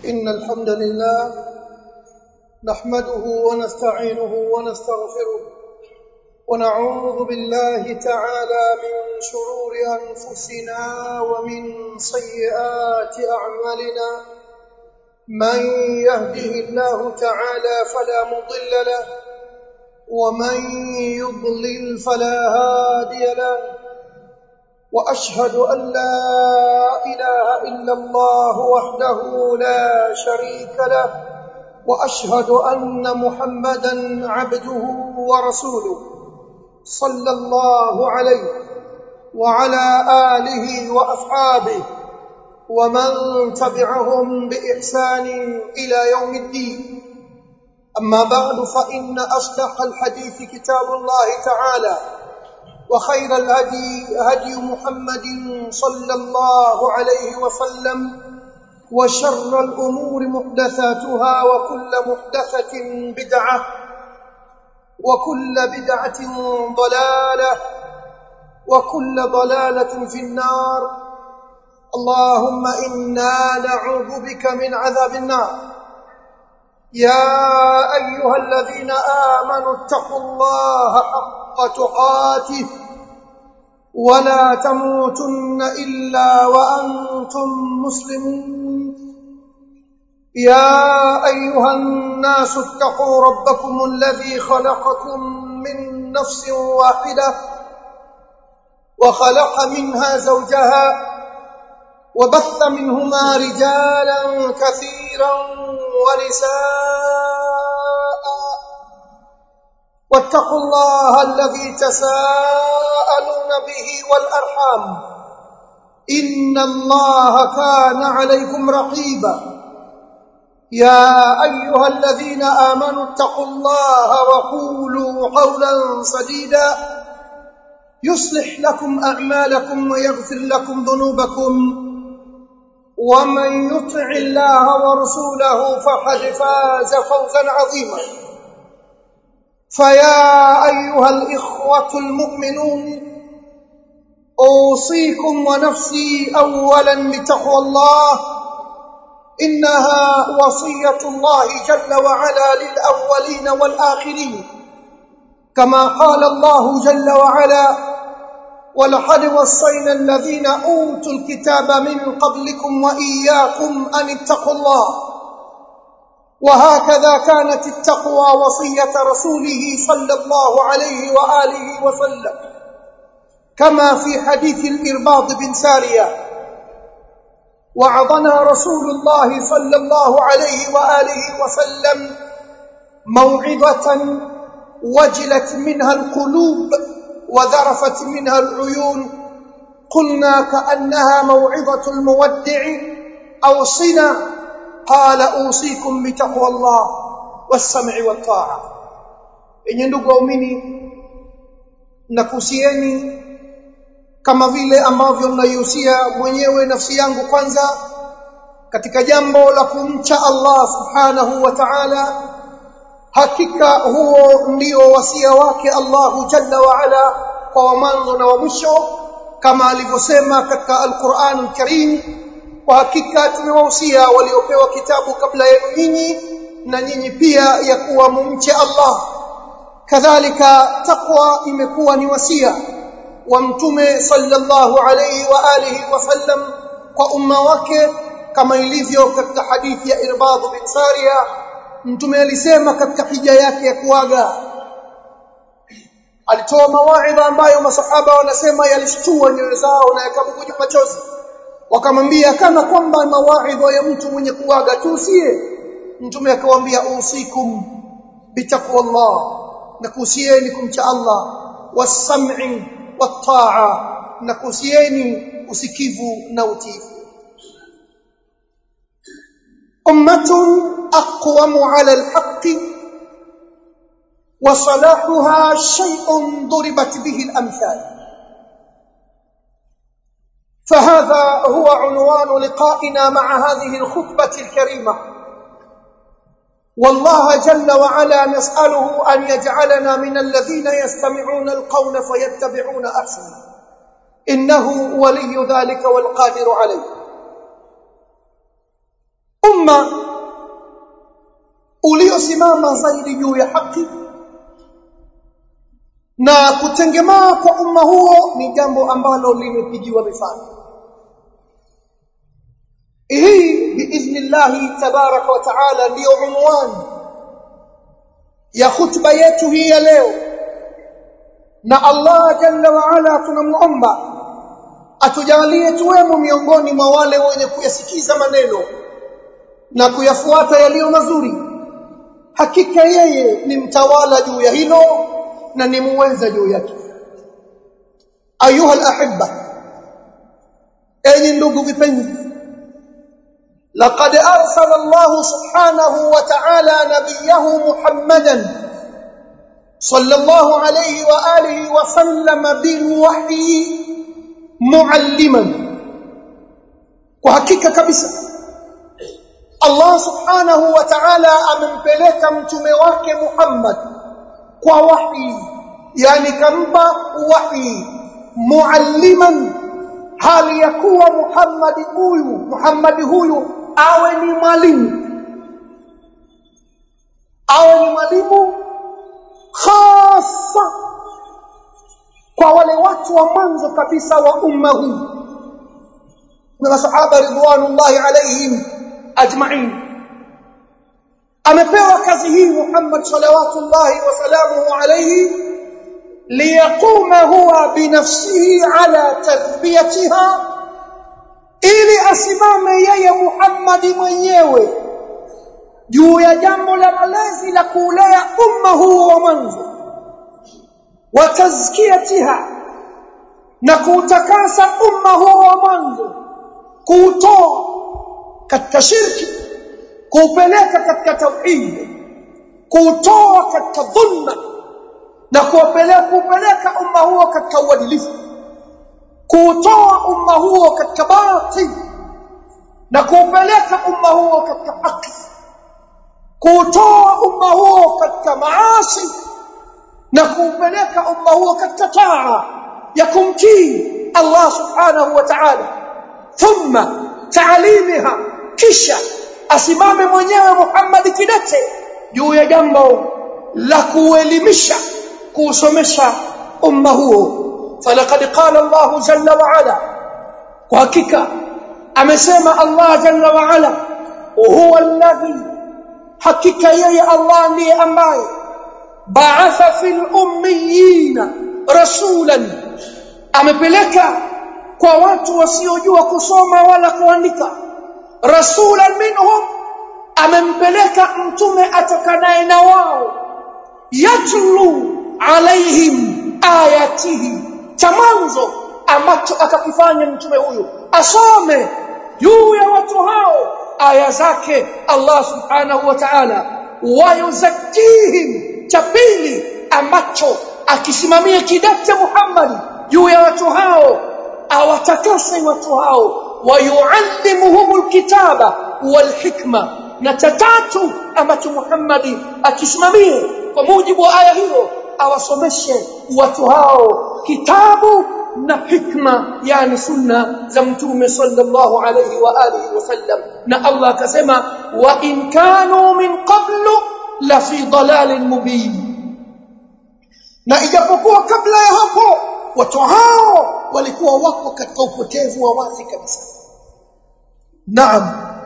إن الحمد لله نحمده ونستعينه ونستغفره ونعوذ بالله تعالى من شرور أنفسنا ومن سيئات أعمالنا من يهده الله تعالى فلا مضل له ومن يضلل فلا هادي له واشهد ان لا اله الا الله وحده لا شريك له واشهد ان محمدا عبده ورسوله صلى الله عليه وعلى اله واصحابه ومن تبعهم باحسان الى يوم الدين اما بعد فان اصدق الحديث كتاب الله تعالى وخير الهدي هدي محمد صلى الله عليه وسلم وشر الأمور محدثاتها وكل محدثة بدعة وكل بدعة ضلالة وكل ضلالة في النار اللهم إنا نعوذ بك من عذاب النار يا أيها الذين آمنوا اتقوا الله حق تقاته ولا تموتن إلا وأنتم مسلمون يا أيها الناس اتقوا ربكم الذي خلقكم من نفس واحدة وخلق منها زوجها وبث منهما رجالا كثيرا ونساء واتقوا الله الذي تساءلون به والأرحام إن الله كان عليكم رقيبا يا أيها الذين آمنوا اتقوا الله وقولوا قولا سديدا يصلح لكم أعمالكم ويغفر لكم ذنوبكم ومن يطع الله ورسوله فقد فاز فوزا عظيما فيا أيها الإخوة المؤمنون أوصيكم ونفسي أولا بتقوى الله إنها وصية الله جل وعلا للأولين والآخرين كما قال الله جل وعلا ولقد وصينا الذين أوتوا الكتاب من قبلكم وإياكم أن اتقوا الله وهكذا كانت التقوى وصية رسوله صلى الله عليه وآله وسلم كما في حديث الإرباض بن سارية وعظنا رسول الله صلى الله عليه وآله وسلم موعظة وجلت منها القلوب وذرفت منها العيون قلنا كأنها موعظة المودع أوصنا قال أوصيكم بتقوى الله والسمع والطاعة yenye ndugu waumini nakuhusieni kama vile ambavyo mnaihusia mwenyewe nafsi yangu kwanza katika jambo la kumcha Allah subhanahu wa ta'ala hakika huo ndio wasia wake Allahu jalla wa ala kwa wa mwanzo na wa mwisho kama alivyosema katika Al-Qur'an Al-Karim kwa hakika tumewahusia waliopewa kitabu kabla yenu nyinyi na nyinyi pia ya kuwa mumche Allah kadhalika taqwa imekuwa ni wasia wa mtume sallallahu alayhi wa alihi wasallam kwa umma wake kama ilivyo katika hadithi ya Irbad bin Sariya mtume alisema katika hija yake ya kuaga alitoa mawaidha ambayo masahaba wanasema yalishtua nyoyo zao na yakamkuja machozi wakamwambia kana kwamba mawaidha ya mtu mwenye kuaga tuusie mtume akawaambia usikum bitaqwallah na kuhusieni kumcha Allah wasam'i wataa na kuhusieni usikivu na utiifu ummatun aqwamu ala alhaqqi وصلاحها شيء ضربت به الامثال فهذا هو عنوان لقائنا مع هذه الخطبه الكريمه والله جل وعلا نساله ان يجعلنا من الذين يستمعون القول فيتبعون احسنه انه ولي ذلك والقادر عليه umma uliosimama zaidi juu ya haki na kutengemaa kwa umma huo ni jambo ambalo limepigiwa mifano hii biidhnillahi tabaraka wa taala ndiyo unwani ya khutba yetu hii ya leo na Allah jalla wa ala tunamuomba atujalie tuwemo miongoni mwa wale wenye kuyasikiza maneno na kuyafuata yaliyo mazuri hakika yeye ni mtawala juu ya hilo na ni muweza juu yake ayuha alahibba enyi ndugu vipenzi لقد أرسل الله سبحانه وتعالى نبيه محمدا صلى الله عليه وآله وسلم بالوحي معلما وحقيقة كبسة الله سبحانه وتعالى أمنبلك متمواك محمد ووحي يعني كمبا وحي معلما hali ya kuwa Muhammad huyu Muhammad huyu awe ni mwalimu awe ni mwalimu hasa kwa wale watu wa mwanzo kabisa wa umma huu na masahaba ridwanullahi alaihim ajma'in amepewa kazi hii Muhammad salawatullahi wa salamuhu alayhi liyaquma huwa binafsihi ala tarbiyatiha ili asimame yeye Muhammad mwenyewe juu ya jambo la malezi la kulea umma huu wa mwanzo wa tazkiyatiha na kuutakasa umma huu wa mwanzo kuutoa katika shirki kuupeleka katika tauhid kuutoa katika dhulma na kuupeleka kuupeleka umma huo katika uadilifu kuutoa umma huo katika batil na kuupeleka umma huo katika haki kuutoa umma huo katika maasi na kuupeleka umma huo katika taa ya kumtii Allah subhanahu wa ta'ala thumma taalimiha kisha asimame mwenyewe Muhammad kidete juu ya jambo la kuelimisha kuusomesha umma huo falaqad qala Allah jalla wa ala kwa hakika amesema Allah jalla wa ala huwa alladhi hakika yeye Allah ndiye ambaye ba'atha fil ummiyina rasulan amepeleka kwa watu wasiojua kusoma wala kuandika rasulan minhum amempeleka mtume atokanaye na wao yatlu alaihim ayatihi cha mwanzo ambacho akakifanya mtume huyu asome juu ya watu hao aya zake Allah subhanahu wa ta'ala wayuzakihim cha pili ambacho akisimamia kidete Muhammad juu ya watu hao awatakase watu hao wayuallimuhumul kitaba wal hikma na cha tatu ambacho Muhammad akisimamie kwa mujibu wa aya hiyo awasomeshe watu hao kitabu na hikma yani sunna za mtume sallallahu alayhi wa alihi wasallam na Allah akasema wa in kanu min qablu la fi dalalin mubin na ijapokuwa kabla ya hapo watu hao walikuwa wako katika upotevu wa wazi kabisa naam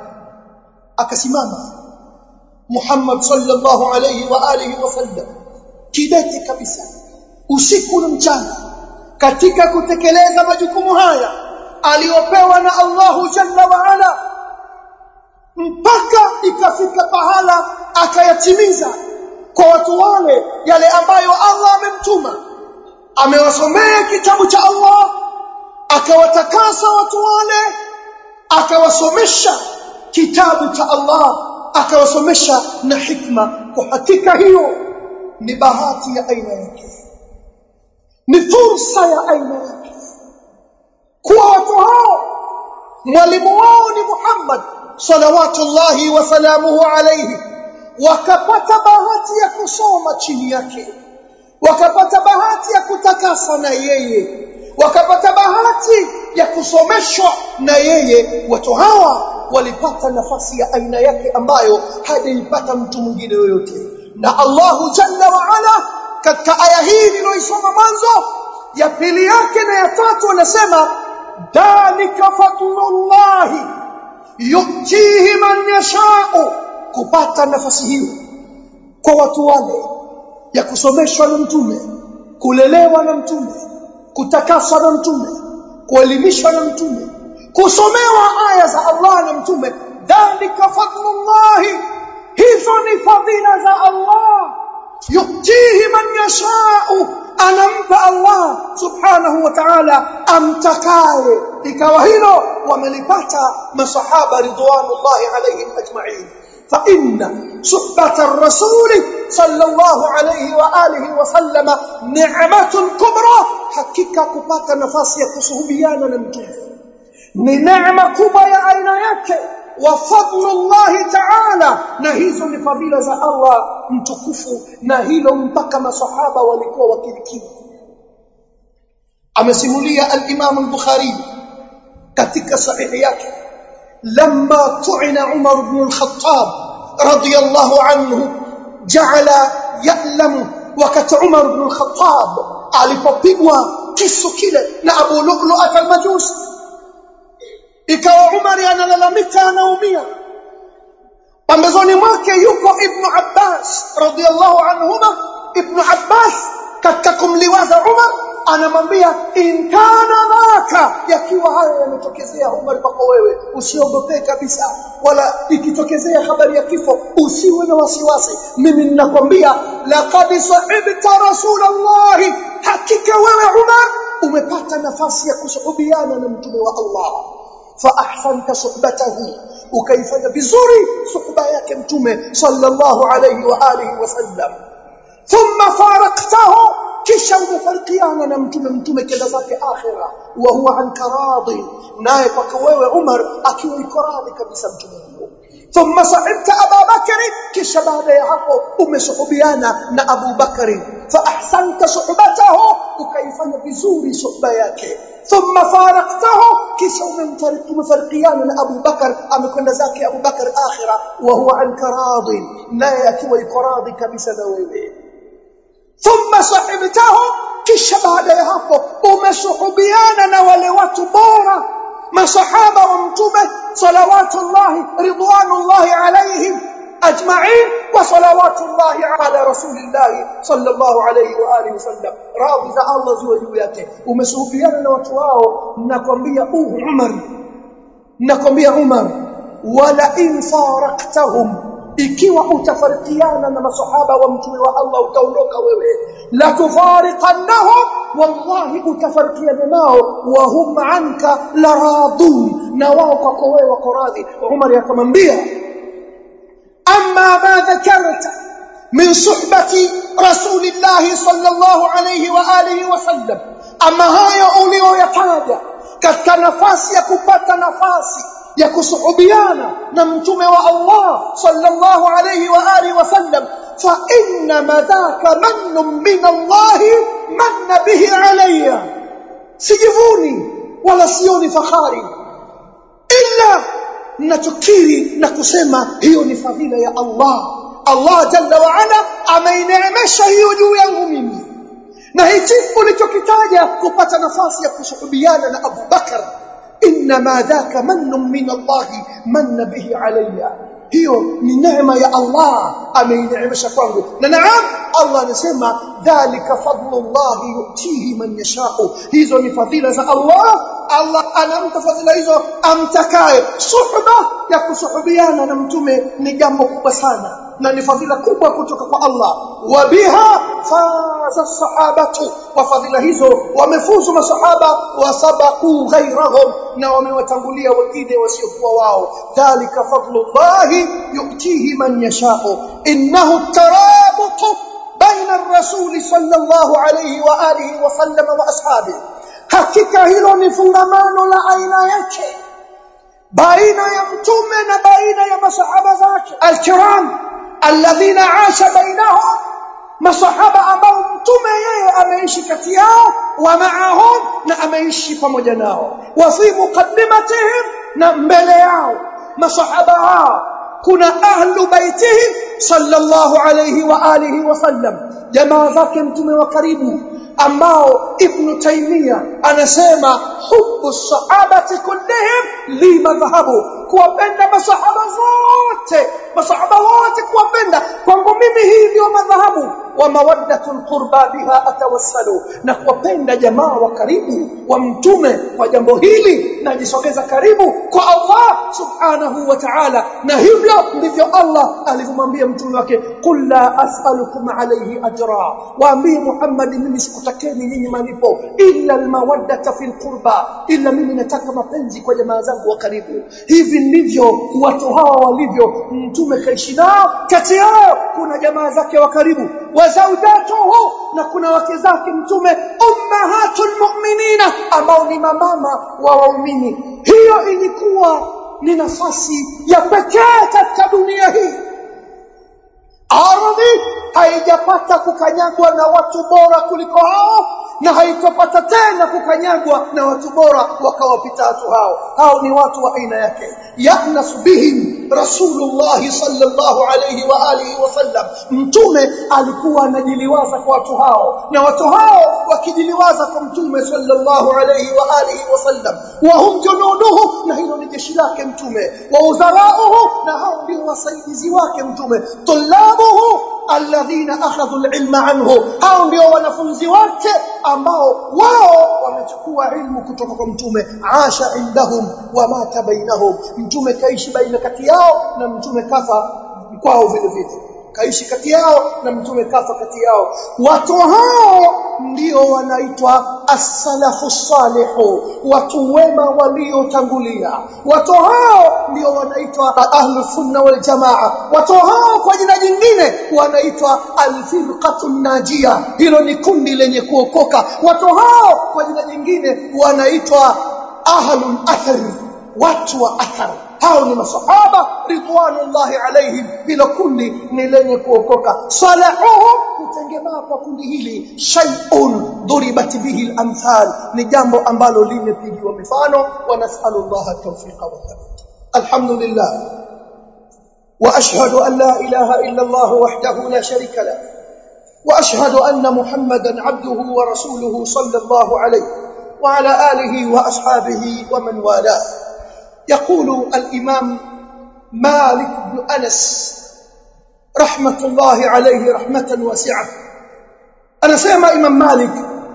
akasimama Muhammad sallallahu alayhi wa alihi wasallam kidete kabisa usiku na mchana katika kutekeleza majukumu haya aliyopewa na Allahu Jalla wa Ala mpaka ikafika pahala akayatimiza kwa watu wale yale ambayo Allah amemtuma amewasomea kitabu cha Allah akawatakasa watu wale akawasomesha kitabu cha Allah akawasomesha na hikma kwa hakika hiyo ni bahati ya aina yake ni fursa ya aina yake kuwa watu hao mwalimu wao ni Muhammad salawatullahi wa salamuhu alayhi wakapata bahati ya kusoma chini yake wakapata bahati ya kutakasa na yeye wakapata bahati ya kusomeshwa na yeye watu hawa walipata nafasi ya aina yake ambayo hajaipata mtu mwingine yoyote na Allahu jalla wa ala katika aya hii niliyoisoma mwanzo ya pili yake na ya tatu anasema dalika fadlullahi yutihi man yashau kupata nafasi hiyo kwa watu wale ya kusomeshwa na mtume kulelewa na mtume kutakaswa na mtume kuelimishwa na mtume kusomewa aya za Allah na mtume dalika fadlullahi hizo ni fadhila za Allah yutihi man yashau anampa Allah subhanahu wa ta'ala amtakaye ikawa hilo wamelipata masahaba ridwanullahi alayhim ajma'in fa inna suhbata ar-rasul sallallahu alayhi wa alihi wa sallama ni'matun kubra hakika kupata nafasi ya kusuhubiana na mtume ni neema kubwa ya aina yake wa fadlullahi ta'ala na hizo ni fadhila za Allah mtukufu na hilo mpaka masahaba walikuwa wakirikiwa amesimulia al-Imam al-Bukhari katika sahihi yake lamma tu'ina Umar ibn al-Khattab radiyallahu anhu ja'ala ya'lamu wakati Umar ibn al-Khattab alipopigwa kisu kile na Abu Lu'lu'at al-Majusi ikawa Umar analalamika anaumia pambezoni mwake yuko Ibn Abbas radiyallahu anhuma Ibn Abbas katika kumliwaza Umar anamwambia in kana dhaka yakiwa haya yametokezea Umar kwako wewe usiogope kabisa wala ikitokezea habari ya kifo usiwe na wasiwasi mimi ninakwambia laqad sahibta rasulullah hakika wewe Umar umepata nafasi ya kusuhubiana na mtume wa Allah فاحسنت صحبته وكيفanya vizuri suhba yake mtume sallallahu alayhi wa alihi wasallam thumma faraqtahu kisha umefarikiana na mtume mtume kenda zake akhira wa huwa anka radhi naye kwako wewe Umar akiwa iko radhi kabisa mtume huyo thumma sahibta Abu Bakr kisha baada ya hapo umesuhubiana na Abu Bakr fa ahsanta suhbatahu ukaifanya vizuri suhba yake ثم فارقته kisha umemfarikiana na Abu Bakar amekwenda zake Abu Bakar akhira wa huwa anka radhi naye akiwa yuko radhi kabisa na wewe thumma sahibtahu kisha baada ya hapo umesuhubiana na wale watu bora masahaba wa mtume salawatullahi ridwanullahi alaihim أجمعين وصلوات الله على رسول الله صلى الله عليه وآله وسلم راضي za Allah ziwe juu yake umesuhubiana na watu wao nakwambia uh Umar nakwambia Umar wala in faraqtahum ikiwa utafarikiana na masahaba wa mtume wa Allah utaondoka wewe la tufariqannahum wallahi utafarikiana nao wa hum anka la radun na wao kwako wewe wako radhi Umar akamwambia أما ما ذكرت من صحبة رسول الله صلى الله عليه وآله وسلم أما هاي أوليو يتاجا katika nafasi ya kupata nafasi ya kusuhubiana na mtume wa Allah sallallahu alayhi wa alihi wasallam fa inna madhaka mannun min Allah manna bihi alayya sijivuni wala sioni fahari illa ninachokiri na kusema hiyo ni fadhila ya Allah Allah jalla wa ala ameineemesha hiyo juu yangu mimi na hichi ulichokitaja kupata nafasi ya kusuhubiana na Abu Bakar inma dhaka mannun min Allah manna bihi alayya hiyo ni neema ya Allah ameineemesha kwangu na naam Allah anasema dhalika fadlullah yutihi man yashau hizo ni fadhila za Allah Allah anampa fadhila hizo amtakaye suhba ya kusuhubiana na mtume ni jambo kubwa sana na ni fadhila kubwa kutoka kwa Allah wa biha faza sahabatu wa fadhila hizo wamefuzu masahaba wa sabaku ghairahum na wamewatangulia wengine wasiokuwa wao dhalika fadlullah yutihi man yashau innahu tarabutu baina ar-rasul sallallahu alayhi wa alihi wa sallam wa ashabihi hakika hilo ni fungamano la aina yake baina ya mtume na baina ya masahaba zake alkiram alladhina asha bainahum masahaba ambao mtume yeye ameishi kati yao wa maahum na ameishi pamoja nao wa fi muqaddimatihim na mbele yao masahaba hao kuna ahlu baitihi sallallahu alayhi wa alihi wasallam jamaa zake mtume wa karibu ambao ibn taymiya anasema hubbu sahabati kullihim li madhhabu kuwapenda masahaba zote masahaba wote kuwapenda kwangu mimi hii ndio madhahabu wa mawaddatul qurba biha atawassalu na kuwapenda jamaa wa karibu wa mtume kwa jambo hili najisogeza karibu kwa Allah subhanahu wa ta'ala na hivyo ndivyo Allah alivyomwambia mtume wake qul la as'alukum alayhi ajra waambie Muhammad mimi sikutakeni nyinyi malipo illa almawaddata fil qurba illa mimi nataka mapenzi kwa jamaa zangu wa karibu hivi ndivyo watu hawa walivyo mtume kaishi nao kati yao kuna jamaa zake wa karibu wa zawjatuhu na kuna wake zake mtume ummahatul mu'minina ambao ni mamama wa waumini hiyo ilikuwa ni nafasi ya pekee katika dunia hii ardhi haijapata kukanyagwa na watu bora kuliko hao na haitopata tena kukanyagwa na watu bora wakawapita watu hao hao ni watu wa aina yake yahnas bihim rasulullah sallallahu alayhi wa alihi wasallam mtume alikuwa anajiliwaza kwa watu hao na watu hao wakijiliwaza kwa mtume sallallahu alayhi wa alihi wasallam wa hum junuduhu na hilo ni jeshi lake mtume wa uzarauhu na hao ndio wasaidizi wake mtume tulabuhu alladhina akhadhu alilma anhu hao ndio wanafunzi wake ambao wao wamechukua ilmu kutoka kwa mtume asha indahum wa mata bainahum mtume kaishi baina kati yao na mtume kafa kwao vile vile kaishi kati yao na mtume kafa kati yao watu hao ndio wanaitwa as-salafu salihu watu wema waliotangulia watu hao ndio wanaitwa ahlu sunna wal jamaa watu hao kwa jina jingine wanaitwa al-firqatu najia hilo ni kundi lenye kuokoka watu hao kwa jina jingine wanaitwa ahlul athari watu wa athari hao ni masahaba ridwanullahi alaihim bila kundi ni lenye kuokoka salahuhu kutengemaa kwa kundi hili shay'un duribat bihi al-amthal ni jambo ambalo limepigiwa mifano wa nas'alullaha tawfiqa wa thabit alhamdulillah wa ashhadu an la ilaha illa Allah wahdahu la sharika la wa ashhadu anna muhammadan abduhu wa rasuluhu sallallahu alayhi wa ala alihi wa ashabihi wa man walah يقول الإمام مالك بن أنس رحمة الله عليه رحمة واسعة أنا سيما إمام مالك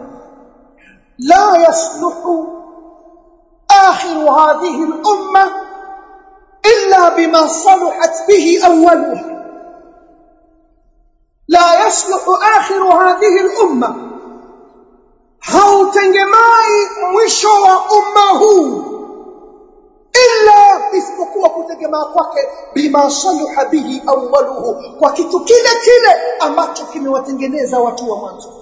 لا يصلح آخر هذه الأمة إلا بما صلحت به أولها لا يصلح آخر هذه الأمة hautengemai mwisho wa umma huu illa isipokuwa kutegemea kwake bima saluha bihi awwaluhu kwa kitu kile kile ambacho kimewatengeneza watu wa mwanzo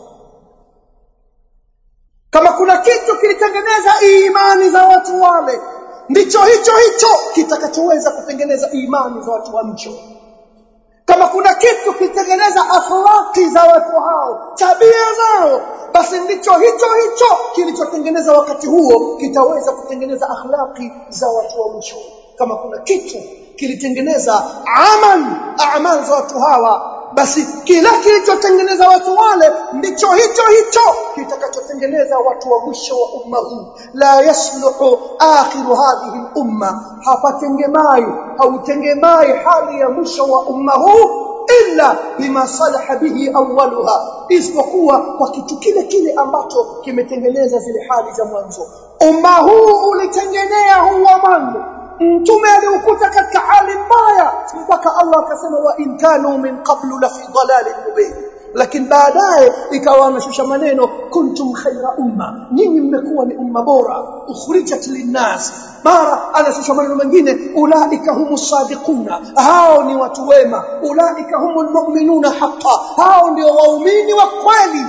kama kuna kitu kilitengeneza imani za watu wale ndicho hicho hicho kitakachoweza kutengeneza imani za watu wa mcho kama kuna kitu kilitengeneza akhlaqi za watu hao tabia zao basi ndicho hicho hicho kilichotengeneza wakati huo kitaweza kutengeneza akhlaqi za watu wa mwisho kama kuna kitu kilitengeneza amal amal za watu hawa basi kila kilichotengeneza watu wale ndicho hicho hicho kitakachotengeneza watu wa mwisho wa umma huu la yasluhu akhiru hadhihi umma hapatengemai hautengemai hali ya mwisho wa umma huu illa bima salaha bihi awwaluha isipokuwa kwa kitu kile kile ambacho kimetengeneza zile hali za mwanzo umma huu ulitengenea huwa mwanzo mtume aliukuta katika hali mbaya mpaka Allah akasema wa in kanu min qablu la fi dhalalin mubin lakini baadaye ikawa anashusha maneno kuntum khaira umma nyinyi mmekuwa ni umma bora ukhrijat linnas mara anashusha maneno mengine ulaika humus sadiquna hao ni watu wema ulaika humul mu'minuna haqqan hao ndio waumini wa kweli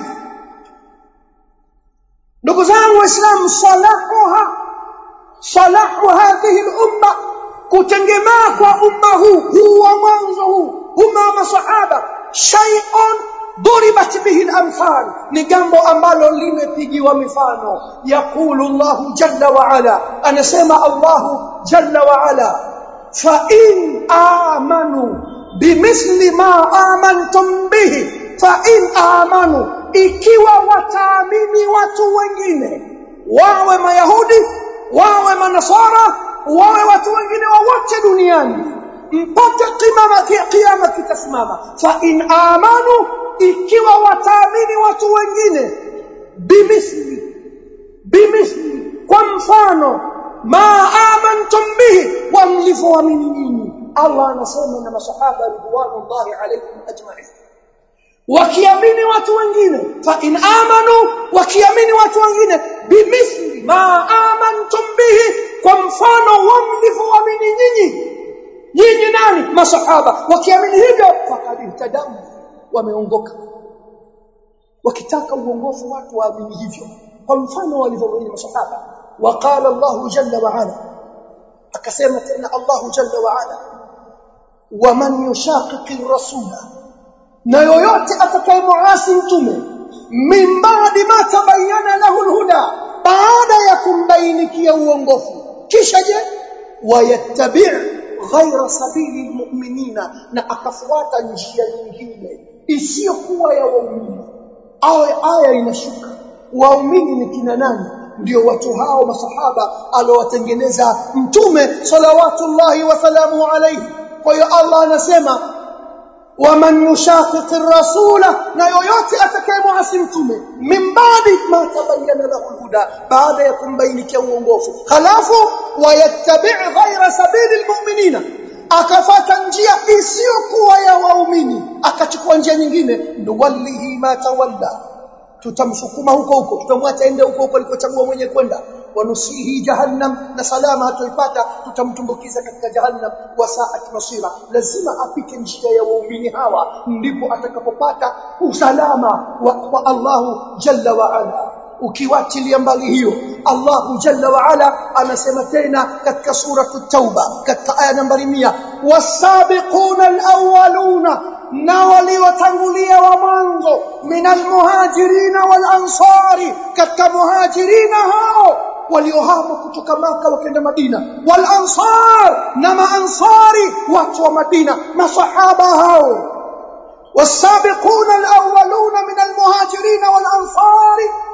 ndugu zangu waislamu salahuha salahu hadhihi al-umma kutengemaa kwa umma huu huu wa mwanzo huu umma wa masahaba shay'un duribat bihi al-amthal ni jambo ambalo limepigiwa mifano yaqulu Allah jalla wa ala anasema Allah jalla wa ala fa in amanu bimithli ma amantum bihi fa in amanu ikiwa wataamini watu wengine wawe mayahudi wawe manasara wawe watu wengine wowote duniani mpaka kimama kiyama kitasimama fa in amanu ikiwa wataamini watu wengine bimithli bimithli kwa mfano ma amantum bihi wa mlivyoamini nyinyi Allah anasema na masahaba ridwanullahi alayhim ajma'in wakiamini watu wengine fa in amanu wakiamini watu wengine bimithli ma amantum bihi kwa mfano wa mlivyoamini nyinyi nyinyi nani masahaba wakiamini hivyo faqad ihtadamu wameongoka wakitaka uongofu watu waamini hivyo kwa mfano walivyoamini masahaba وقال الله جل وعلا akasema tena Allah jalla wa ala waman yushaqiqi rasula na yoyote atakayemuasi mtume min ba'di ma tabayyana lahu alhuda baada ya kumbainikia uongofu kisha je wayattabi' ghayra sabili almu'minina na akafuata njia nyingine isiyokuwa ya waumini aya aya inashuka waumini ni kina nani ndio watu hao masahaba aliowatengeneza mtume salawatullahi wa salamu alayhi kwa hiyo Allah anasema waman yushaqiqi rasula na yoyote atakayemuasi mtume min baadi ma tabayyana lahu alhuda baada ya kumbainikia uongofu halafu wayattabi' ghayra sabili almu'minina akafata njia isiyokuwa ya waumini akachukua njia nyingine nuwallihi ma tawalla tutamsukuma huko huko tutamwacha ende huko huko alikochagua mwenye kwenda wanusihi jahannam na salama hatoipata tutamtumbukiza katika jahannam wa saat masira lazima apite njia ya waumini hawa ndipo atakapopata usalama wa, wa Allahu jalla wa ala ukiwachilia mbali hiyo Allahu jalla wa ala anasema tena katika sura at-tauba katika aya nambari 100 wasabiquna al-awwaluna na waliotangulia wa mwanzo minal muhajirina wal ansari katika muhajirina hao waliohama kutoka maka wakaenda Madina wal ansar na maansari watu wa Madina masahaba hao والسابقون الأولون من المهاجرين والأنصار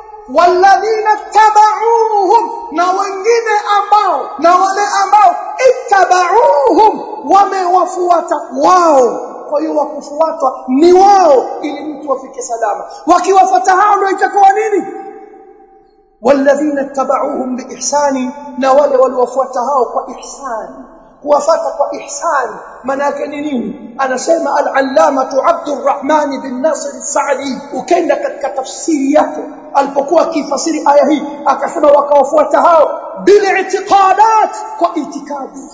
والذين اتبعوهم na wengine ambao na wale ambao ittabauhum wamewafuata wao kwa hiyo wakufuatwa ni wao ili mtu afike salama wakiwafuata hao ndio itakuwa nini walladhina tabauhum biihsani na wale waliofuata hao kwa ihsani kuwafata kwa ihsani maana yake ni nini anasema al-allamatu Abdurrahman bin Nasir al-Sa'di ukenda katika tafsiri yake alipokuwa akifasiri aya hii akasema wakawafuata hao bil i'tiqadat kwa itikadi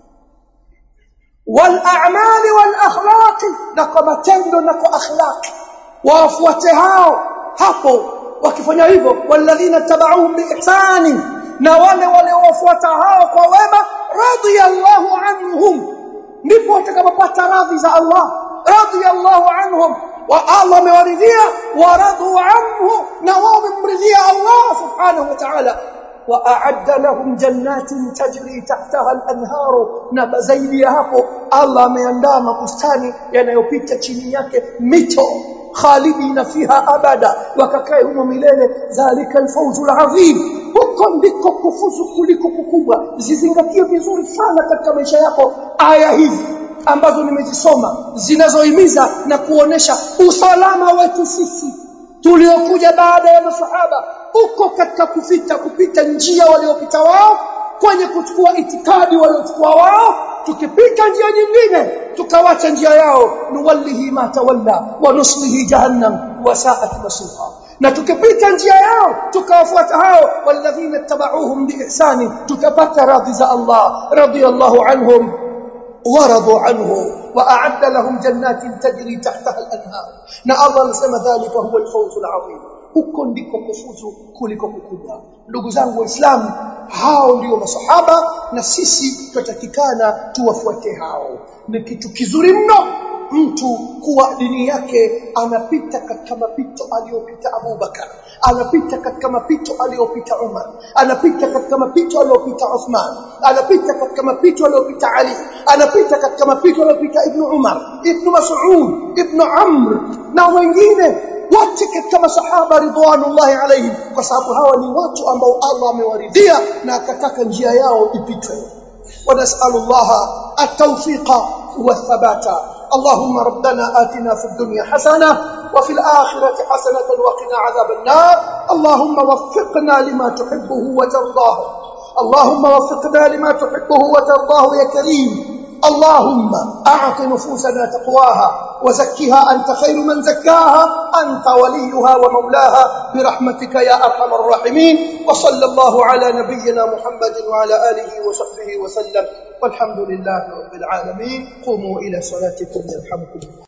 والاعمال والاخلاق na kwa matendo na kwa akhlaq wafuate hao hapo wakifanya hivyo walladhina tabauhum biihsani na wale waliowafuata hao kwa wema radiyallahu anhum ndipo watakapopata radhi za Allah radiyallahu anhum wa Allah amewaridhia wa radu anhu na wao wamemridhia Allah subhanahu wa ta'ala واعد لهم جنات تجري تحتها الانهار na zaidi ya hapo Allah ameandaa mabustani yanayopita chini yake mito khalidina fiha abada wakakae humo milele zalika alfawzul azim huko ndiko kufuzu kuliko kukubwa zizingatie vizuri sana katika maisha yako aya hizi ambazo nimezisoma zinazohimiza na kuonesha usalama wetu sisi tuliokuja baada ya masahaba uko katika kufita kupita njia waliopita wao kwenye kuchukua itikadi waliochukua wao tukipita njia nyingine tukawacha njia yao nuwallihi ma tawalla wa nuslihi jahannam wa sa'at masira na tukipita njia yao tukawafuata hao walladhina tabauhum biihsani tutapata radhi za Allah radiyallahu anhum ورضوا عنه واعد لهم جنات تجري تحتها الانهار na Allah anasema dhalika huwa alfawzul azim huko ndiko kufuzu kuliko kukubwa ndugu zangu waislamu hao ndio masahaba na sisi tutatakikana tuwafuate hao ni kitu kizuri mno mtu kuwa dini yake anapita katika mapito aliyopita Abu Bakar anapita katika mapito aliyopita Umar anapita katika mapito aliyopita Uthman anapita katika mapito aliyopita Ali anapita katika mapito aliyopita Ibn Umar Ibn Mas'ud Ibn Amr na wengine wote katika masahaba ridwanullahi alaihim kwa sababu hawa ni watu ambao Allah amewaridhia na akataka njia yao ipitwe ونسأل الله التوفيق والثبات اللهم ربنا آتنا في الدنيا حسنة وفي الآخرة حسنة وقنا عذاب النار اللهم وفقنا لما تحبه وترضاه اللهم وفقنا لما تحبه وترضاه يا كريم اللهم أعط نفوسنا تقواها وزكها أنت خير من زكاها أنت وليها ومولاها برحمتك يا أرحم الراحمين وصلى الله على نبينا محمد وعلى آله وصحبه وسلم والحمد لله رب العالمين قوموا إلى صلاتكم يرحمكم الله